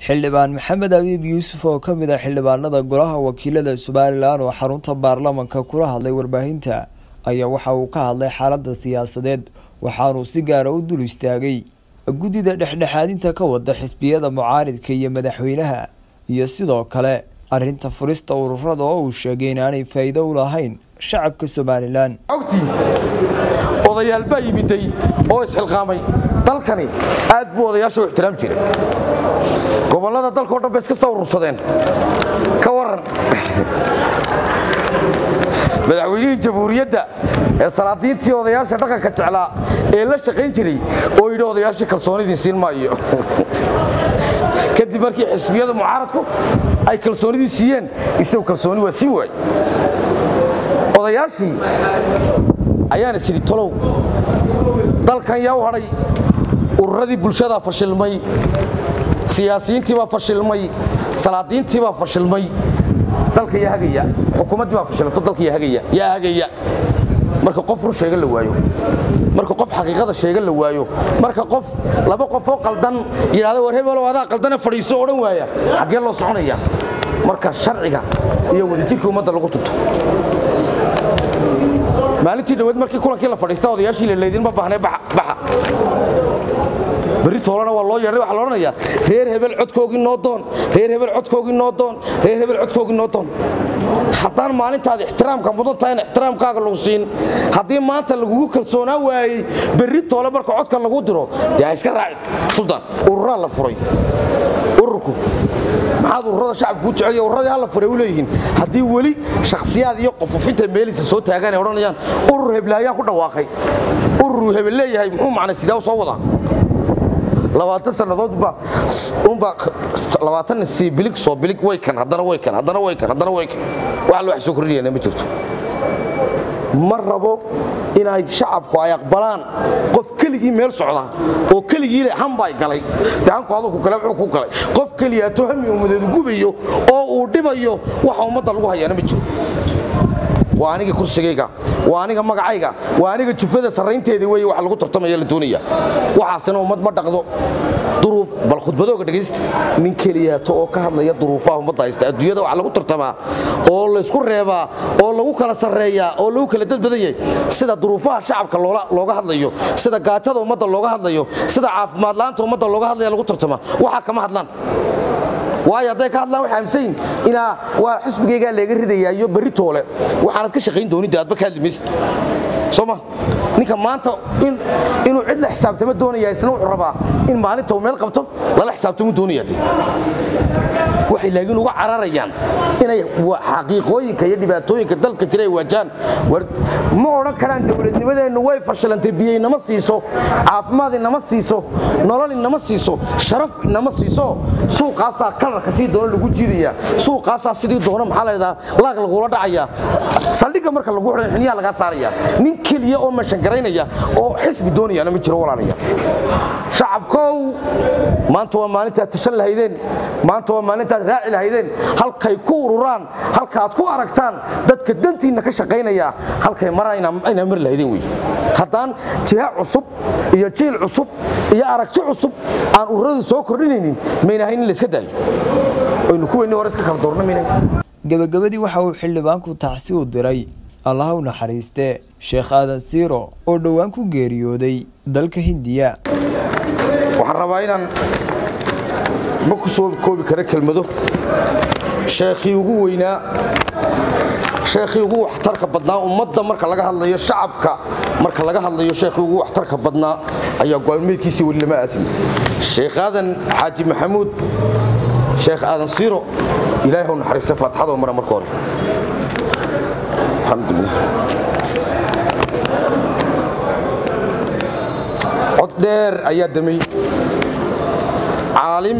xildhibaan maxamed abiib yuusuf oo ka mid ah xildhibaanada golaha wakiilada somalilan oo xarunta baarlamanka kula hadlay warbaahinta ayaa waxa uu ka hadlay xaalada siyaasadeed waxaanuu si gaara u dul istaagay guddida dhexdhexaadinta ka wada xisbiyada mucaaridka iyo madaxweynaha iyo sidoo kale arrinta furista ururada oo uu sheegay inaanay faa'iido u lahayn shacabka somalilan ogtiin odayaal baa yimiday oo isxilqaamay dalkani aad buu odayaasha u ixtiraam jiray gobollada dalkao dhan bay iska soo urursadeen ka waran madaxweynihii jamhuuriyadda ee salaadiintii odayaasha dhaqanka jeclaa ee la shaqayn jiray oo yidhi odayaashii kalsoonidii siin maayo kadib markii xisbiyada mucaaradku ay kalsoonidii siiyeen isagu kalsooni waa siin waay odayaashii ayaana sidhi tolow dalkan yaa u hadhay ururadii bulshadaa fashilmay siyaasiyiintiibaa fashilmay salaadiintiibaa fashilmay dalka yaa hagaya xukuumaddii baa fashilanto dalka yaa hagaya yaa hagaya marka qof run sheega la waayo marka qof xaqiiqada sheega la waayo marka qof laba qofoo qaldan yidhahda war hebelow adaa qaldane fadhiiso odhan waaya xaggee loo soconaya marka sharciga iyo wadajirkii ummadda lagu tunto maalintii dhaweed markii kulankii la fadhiista odayaashii lalaydinma baahnay baxa berri toolana waa loo yeedhay waxaa la odhanayaa reer hebel codkoogii noo doon reer hebel codkoogii noo doon reer hebel codkoogii noo doon haddaan maalintaada ixtiraamka mudan tahayna ixtiraamkaaga lagu siin haddii maanta lagugu kalsoonaa waayey berri toole marka codka lagu diro dee ha iska raacin suldaan ururaa la furay ururku maxaad ururada shacabku u jecel urradii hala furay u leeyihiin haddii weli shakhsiyaad iyo qofofinta meelisa soo taagaan ay odhanayaan urur heblaayaan ku dhawaaqay ururuu hebel leeyahay muxuu macnay sidaa u soo wadaa labaatan sannadoodba unbaa labaatan sii bilig soo bilig way kan haddana way kan haddana way kan haddana way kan wax alla wax soo kordhinayana ma jirto ma rabo inay shacabku ay aqbalaan qof keligii meel socda oo keligii hambay galay daanku adugu kale wuxuu ku galay qof keliyaato hami ummadeedu gubayo oo uu dhibayo waxa ummadda lagu hayaana ma jiro waa aniga kursigayga waa aniga magacayga waa aniga jufada sarraynteedii wey wax lagu tartamaya la doonaya waxaasina ummad ma dhaqdo duruuf bal khudbadooga dhegaysta nin keliyaato oo ka hadlaya duruufaha ummadda haysta adduunyada wax lagu tartamaa oo laysku reebaa oo lagu kala sarreeyaa oo lagu kala dad badan yahay sida duruufaha shacabka looga hadlayo sida gaajada ummadda looga hadlayo sida caafimaad la'aanta ummadda looga hadlaya lagu tartamaa waxaa kama hadlaan waayo hadday ka hadlaan waxay aaminsan yihin inaa waa xisbigaygaa leega ridayaa iyo berri toole waxaanad ka shaqayn doonidde aadba ka hadli maysid soo ma ninka maanta inuu cid la xisaabtamo doonaya isna wuxuu rabaa in maalinta uu meel qabto lala xisaabtamo doonaya de waxay laakiin uga cararayaan inay xaqiiqooyinka iyo dhibaatooyinka dalka jira ay waajaan ma odhan karaan dowladnimadeennu way fashilantay biyo inama siiso caafimaad inama siiso nolol inama siiso sharaf inama siiso suuqaasaa kalarka sii doono lagu jiidayaa suuqaasaa sidii doono maxaa ladhahdaa laag lagula dhacayaa saldhigga marka lagu xidhan xiniyaa lagaa saaraya nin keliya oo mashangaraynaya oo xisbi doonayaana ma jiro walaalaya shacabkow maanta waa maalintaad tashan lahaydeen maanta waa maalintaad raaci lahaydeen halkay ku ururaan halkaaad ku aragtaan dadka dantiinna ka shaqaynaya halkay maraa inaa mari lahaydeen wey haddaan jiha cusub iyo jiil cusub iyo aragti cusub aan ururadu soo kordhinaynin maynahayn in layska daayo aynu kuweynii hore iska kala doorna maynahayn gebagabadii waxa uu xildhibaanku tacsi u diray allaha u naxariiste sheekh aadan siiro oo dhowaan ku geeriyooday dalka hindiya waxaan rabaa inaan ma ku soo koobi kara kelmado sheekhii ugu weynaa sheekhii ugu waxtarka badnaa ummadda marka laga hadlayo shacabka marka laga hadlayo sheekhii ugu waxtarka badnaa ayaa go-aanmeedkiisii weli lama aasin sheekh aadan xaaji maxamuud sheekh aadan siiro ilaahay hau naxariista faatixadoo mara marka hore alxamdulilah cod dheer ayaa damay caalim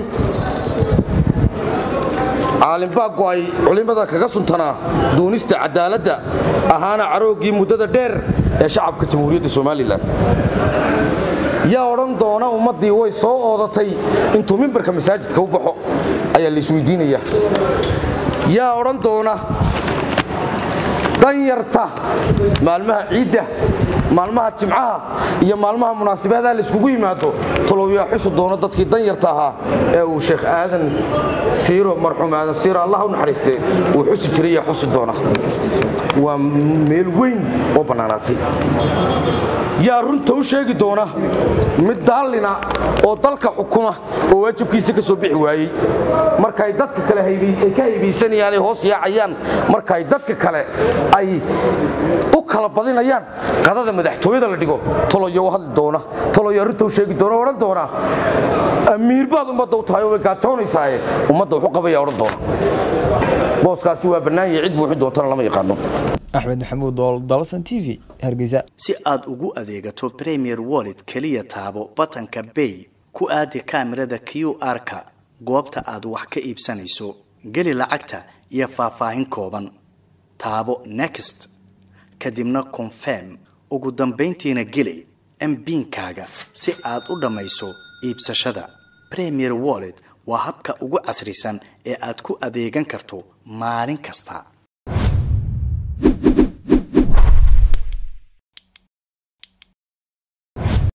caalim baa go'ay culimmada kaga suntanaa duunista cadaaladda ahaana carooggii muddada dheer ee shacabka jamhuuriyadda somalilan yaa odhan doona ummaddii way soo oodatay intuu mimbarka masaajidka u baxo ayaa laisweydiinaya yaa odhan doona danyarta maalmaha ciidda maalmaha jimcaha iyo maalmaha munaasibaadaha layskugu yimaado tolowyaa xusi doono dadkii danyarta ahaa ee uu sheekh aadan siiro marxuum aadan siiro allah u naxariistee uu xusi jiray yaa xusi doona waa meel weyn oo bannaanaatay yaa runta u sheegi doona mid daallina oo dalka xukuma oo waajibkiisa ka soo bixi waayey markaay dadka kale ay ka haybaysanayaan ay hoos yaacayaan markaay dadka kale ay u kala badinayaan qadada madaxtooyada la dhigo toloyo u hadli doona toloyaa runta u sheegi doona odhan doona amiir baad ummadda u tahay oo way gaajoonaysae ummadda wuxu qabaya odhan doona booskaasi waa bannaan yahay cid buuxi doontana lama yaqaano axmed maxamuud dool dalsan t v hargeysa si aad ugu adeegato premier wallet keliya taabo batanka bay ku aadi kaamirada q r-ka goobta aad wax ka iibsanayso geli lacagta iyo faahfaahin kooban taabo next kadibna confirm ugu dambayntiina geli mbiinkaaga si aad u dhammayso iibsashada premier wallet waa habka ugu casrisan ee aad ku adeegan karto maalin kasta